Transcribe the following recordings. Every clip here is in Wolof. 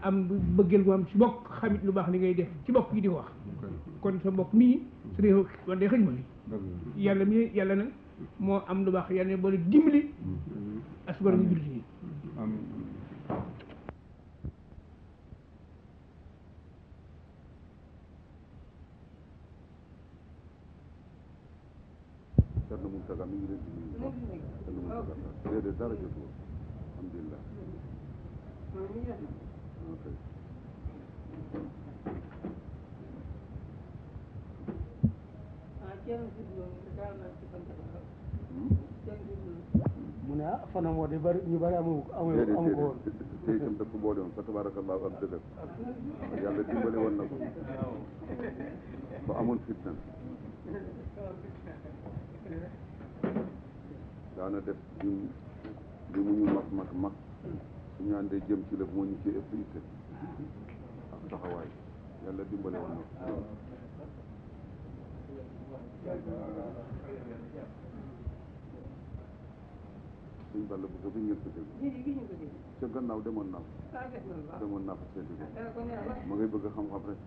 am bëggeel gu am ci bokk xamit lu baax li ngay def ci bokk yi di ko wax kon sa mbokk mii su dee wan dee xëj ma li yàlla mi yàlla nag moo am lu baax yàlla ne boole dimbali asgor ñu jullit yi amiin Cerno Mountaga mi ngi leen di nuyu bu baax Cerno Mountaga déedéet dara jotul alhamdulilah ok mu ne ah fanam woo de bari ñu bari amu amu déedéet amu ko woon déedéet te itam dafa boole woon fa tabarakallahu ak dëgër yàlla dimbale woon na ko ba amoon fitna daana def ñun li mu ñu mag mag mag su ñu àndee jëm ci lëf moo ñu ci ëpp itte ak taxawaay yàlla dimbale woon na ko suñ balla bu sobi ngeen ko dégg ca gannaaw demoon naa fa demoon naa fa seeti ko ma ngay bëgg xam-xam rek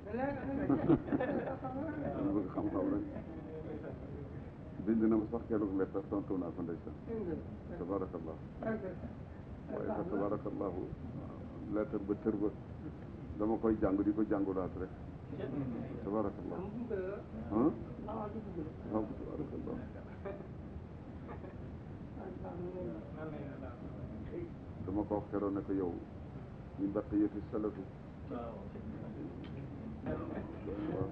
ma bëgg xam-xam rek bind na ma sax keroog lettre tontu naa ko ndeysaan tabarakallahu waaye fa tabarakallahu lettre ba tër ba dama koy jàng di ko jàngulaat rek tabarakallahu ah waaw tabarakallahu dama ko wax keroog ne ko yow min baqiyati salafi waaw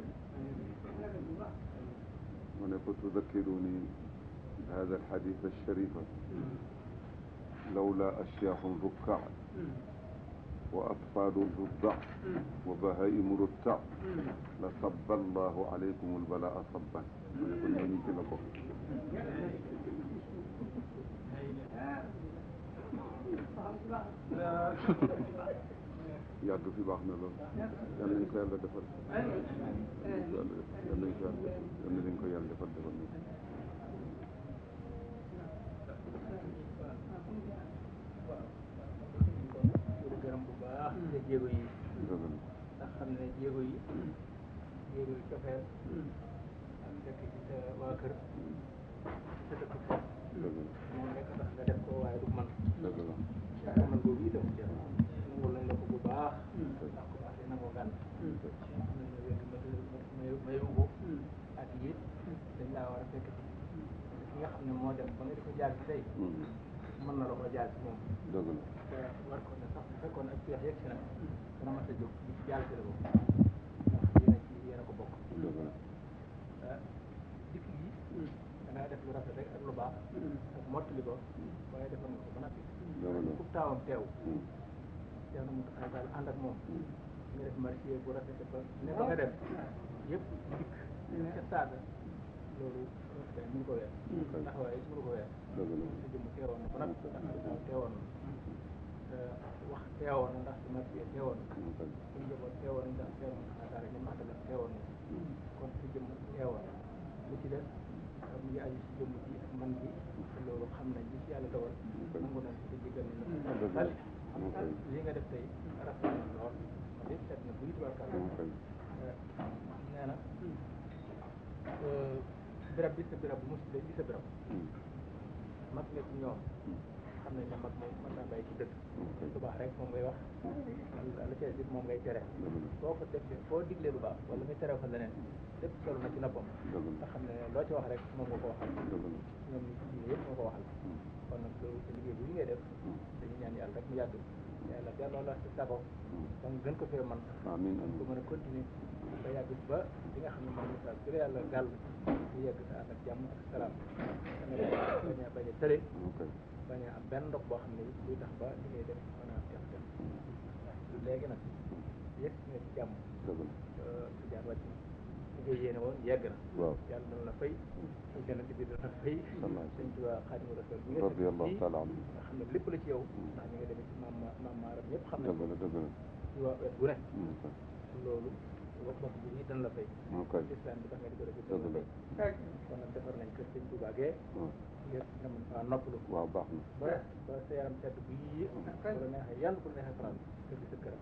mu ne ko tudakkiruni hada alxadith alsharifa lawla ashyaaxun rukkaa wa atfaalu ruddaa wa bahaimu ruttaa la sabba allahu alaykum albalaa sabban mu ne ko ñooñu ci la bokk yàgg fi baax na lool yal nañ ko yàlla defal yal nañ ko yàlla yal nañ ko yàlla yal nañ ko yàlla defal defal nañ di gërëm bu baax te jéego yi ko ndax xam ne jéego yi jéego yi cofeel ak dëkk ci sa waa kër ci sa dëkk foofu dëgg moom nekk tax nga def ko waaye du man la dëgg la te man boobu itam nangul nañ la ko bu baax ndax ko baax dina ko gànn am nañ la wér may mayu ko ak it dañ laa war a fekk ci ki nga xam ne moo dem ba nga di ko jaar ci tey mën na la ko jaar ci moom dëgg la te war ko ne sax bu fekkoon ak peex yegg si na dana mat a jóg di jàll ci la ko ndax yéen a ci yéen a ko bokk dëgg la ah dikk gi da ngaa def lu rafet rek ak lu baax ak mottali ko waaye defal nga ko ba noppi dëgg la ku taawam teew teew na mu taxaw daal ànd ak moom nga def marché bu rafet ba ne ba nga dem yëpp dikk ca saaga loolu rafet mënu ko weer ndax waaye mënu ko weer dëgg la sa jëmm teewoon na ba noppi ndax moom teewoon na te wax teewoon na ndax si marché teewoon na suñu njaboot teewoon nañ ndax teewoon na xaataare ñoom àndal teewoon na kon si jëmm teewoon lu ci des mu ngi aju si jëmm ji ak man ji te loolu xam nañ li ci yàlla dogal nangu nañ si jéggal nañ la sali li nga def tey rafet na lool ma de seet na buy tubarkal nee na birab bi sa birab bu mus bi sa birab mag nga ci ñoom xam nañ ne mag moom mën naa bàyyi ci dëkk lu baax rek moom ngay wax la ca dit moom ngay tere boo ko defee boo diglee lu baax wala nga tere ko leneen lépp solo na ci noppam nga xam ne loo ci wax rek moom nga ko waxal ñoom ñi ci diine yëpp moo ko waxal kon nag loolu sa liggéey bu ngay def dañu ñaan yàlla rek mu yàgg yàlla delloo la si sago ba nga gën ko fee man amiin ko mën a continuer ba yàgg ba li nga xam ne moom message bi la yàlla gàll ñu yegg sa ànd ak jàmm ak salaam danga bañ a bañ a tële bañ a am benn ndox boo xam ne luy tax ba li ngay def mën a teex teex léegi nag yegg nga ci jàmm ci jaar wàcc li nga yéene woon yegg na waaw yàlla dana la fay jënat bi dana fay sëñ Tuubaa Xaadimu Rasuul bi nga radiyallahu taala anhu nga xam ne lépp la ci yow ndax ñi nga demee ci maam maam maaram ñëpp xam dëgg ne la dëgg la ci waa wet bu ne loolu wax wax bu ñuy dana la fay ok islam bi tax nga di ko def dëgg dana la la fay kon nag defar nañ kër sëñ Tuubaa gee ngir nga mën faa noppalu waaw baax na ba ba sa yaram sedd bu yii bu la neexee yàlla bu la neexee faral kër gi sa këram